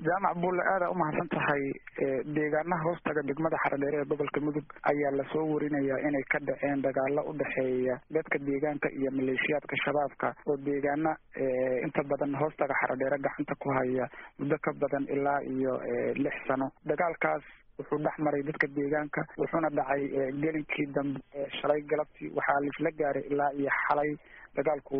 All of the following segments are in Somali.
jaamac bulle aada umahadsan tahay deegaanaha hoostaga degmada xaradheere ee gobolka mudug ayaa lasoo warinayaa inay ka dhaceen dagaalo udhexeeya dadka deegaanka iyo maleeshiyaadka shabaabka oo deegaana inta badan hoostaga xaradheere gacanta ku haya muddo ka badan ilaa iyo lix sano dagaalkaas wuxuu dhex maray dadka deegaanka wuxuuna dhacay gelinkii dambe shalay galabtii waxaa laisla gaaray ilaa iyo xalay dagaalku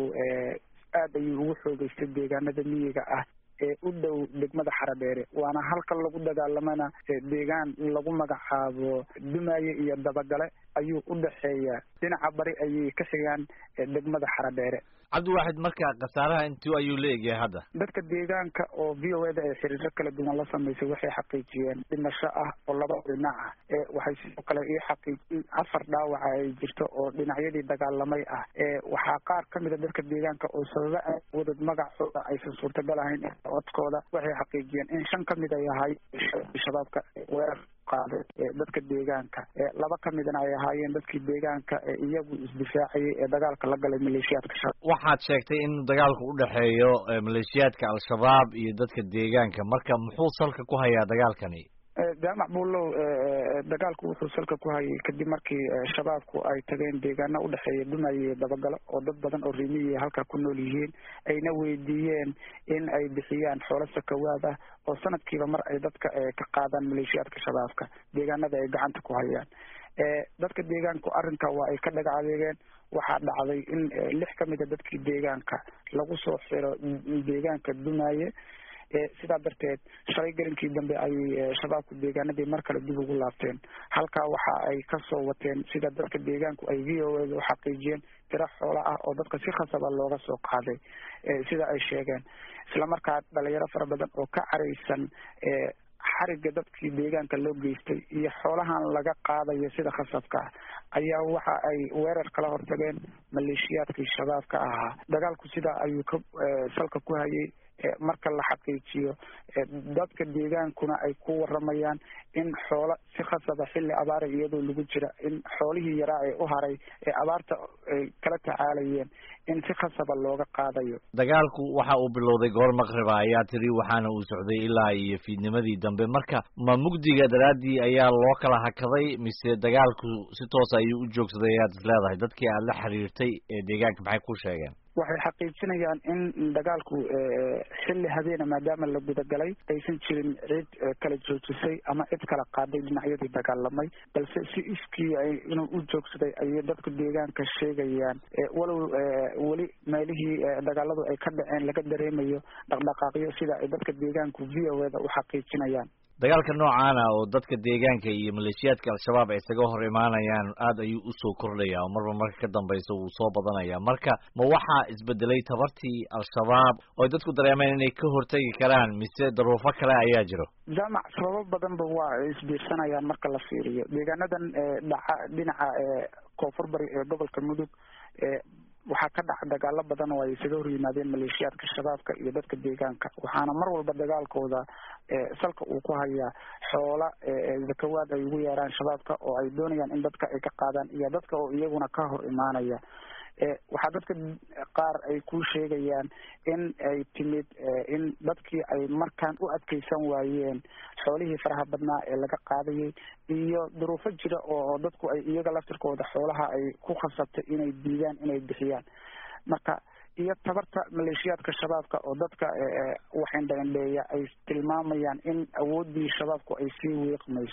aad ayuu ugu xoogeystay deegaanada miyiga ah ee u dhow degmada xaradheere waana halka lagu dagaalamana deegaan lagu magacaabo dumaaye iyo dabagale ayuu u dhexeeya dhinaca bari ayay ka xigaan degmada xaradheere cabdiwaaxid marka khasaaraha intuu ayuu la egyahay hadda dadka deegaanka oo v o eda ee xiriiro kala duwan la samaysay waxay xaqiijiyeen dhimasho ah oo laba dhinac ah waxay sidoo kale ii xaqiijin afar dhaawaca ay jirto oo dhinacyadii dagaalamay ah waxaa qaar kamid a dadka deegaanka oo sababa wadad magacooda aysan suurtagal ahayn codkooda waxay xaqiijiyeen in shan kamid ay ahay shabaabka weerar qaaday dadka deegaanka laba kamidna ay ahaayeen dadkii deegaanka iyagu isdifaacayay ee dagaalka la galay maleeshiyaadka shabaab waxaad sheegtay in dagaalku u dhexeeyo maleeshiyaadka al-shabaab iyo dadka deegaanka marka muxuu salka ku hayaa dagaalkani jaamac buulow dagaalku wuxuu salka ku hayay kadib markii shabaabku ay tageen deegaana udhexeeya dumaaye iyo dabagalo oo dad badan oo rimiya halkaa ku nool yihiin ayna weydiiyeen in ay bixiyaan xoolo sakawaad ah oo sanadkiiba mar ay dadka ka qaadaan maleeshiyaadka shabaabka deegaanada ay gacanta ku hayaan dadka deegaanku arrinka waa ay ka dhaga adeegeen waxaa dhacday in lix kamid a dadkii deegaanka lagu soo xiro deegaanka dumaaye sidaa darteed shalay gelinkii dambe ayay shabaabku deegaanadii mar kale dib ugu laabteen halkaa waxa ay kasoo wateen sida dadka deegaanku ay v o eda u xaqiijiyeen tiro xoola ah oo dadka si khasaba looga soo qaaday sida ay sheegeen islamarkaa dhalinyaro fara badan oo ka caraysan xariga dadkii deegaanka loo geystay iyo xoolahan laga qaadayo sida khasabka ah ayaa waxa ay weerar kala hortageen maleeshiyaadkii shabaabka ahaa dagaalku sidaa ayuu ka salka ku hayay marka la xaqiijiyo dadka deegaankuna ay ku waramayaan in xoolo si khasaba xilli abaara iyadoo lagu jira in xoolihii yaraa ee u haray ee abaarta ay kala tacaalayeen in si khasaba looga qaadayo dagaalku waxa uu bilowday goor maqriba ayaa tiri waxaana uu socday ilaa iyo fiidnimadii dambe marka ma mugdiga daraaddii ayaa loo kala hakaday mise dagaalku si toos ayuu u joogsaday ayaad is leedahay dadkii aad la xiriirtay ee deegaanka maxay ku sheegeen waxay xaqiijinayaan in dagaalku xilli habeena maadaama la gudagalay aysan jirin cid kala joojisay ama cid kala qaaday dhinacyadii dagaalamay balse si iskii inuu u joogsaday ayay dadka deegaanka sheegayaan walow weli meelihii dagaaladu ay ka dhaceen laga dareemayo dhaqdhaqaaqyo sida ay dadka deegaanku v o eda u xaqiijinayaan dagaalka noocaana oo dadka deegaanka iyo maleeshiyaadka al-shabaab ay isaga hor imaanayaan aad ayuu usoo kordhaya oo marba marka ka dambaysa wuu soo badanaya marka ma waxaa isbedelay tabartii al-shabaab oo ay dadku dareemeen inay ka hortegi karaan mise daruufo kale ayaa jiro jaamac sababo badanba waa ay isbiirsanayaan marka la fiiriyo deegaanadan dhaca dhinaca koonfur bari ee gobolka mudug waxaa ka dhaca dagaalo badan oo ay isaga hor yimaadeen maleeshiyaadka shabaabka iyo dadka deegaanka waxaana mar walba dagaalkooda salka uu ku hayaa xoola zakawaad ay ugu yeeraan shabaabka oo ay doonayaan in dadka ay ka qaadaan iyo dadka oo iyaguna ka hor imaanaya waxaa dadka qaar ay ku sheegayaan in ay timid in dadkii ay markaan u adkeysan waayeen xoolihii faraha badnaa ee laga qaadayay iyo duruufo jira oo dadku ay iyaga laftirkooda xoolaha ay ku khasabtay inay diidaan inay bixiyaan marka iyo tabarta maleeshiyaadka shabaabka oo dadka waxindhaindheeya ay tilmaamayaan in awoodii shabaabku ay sii wiiqmayso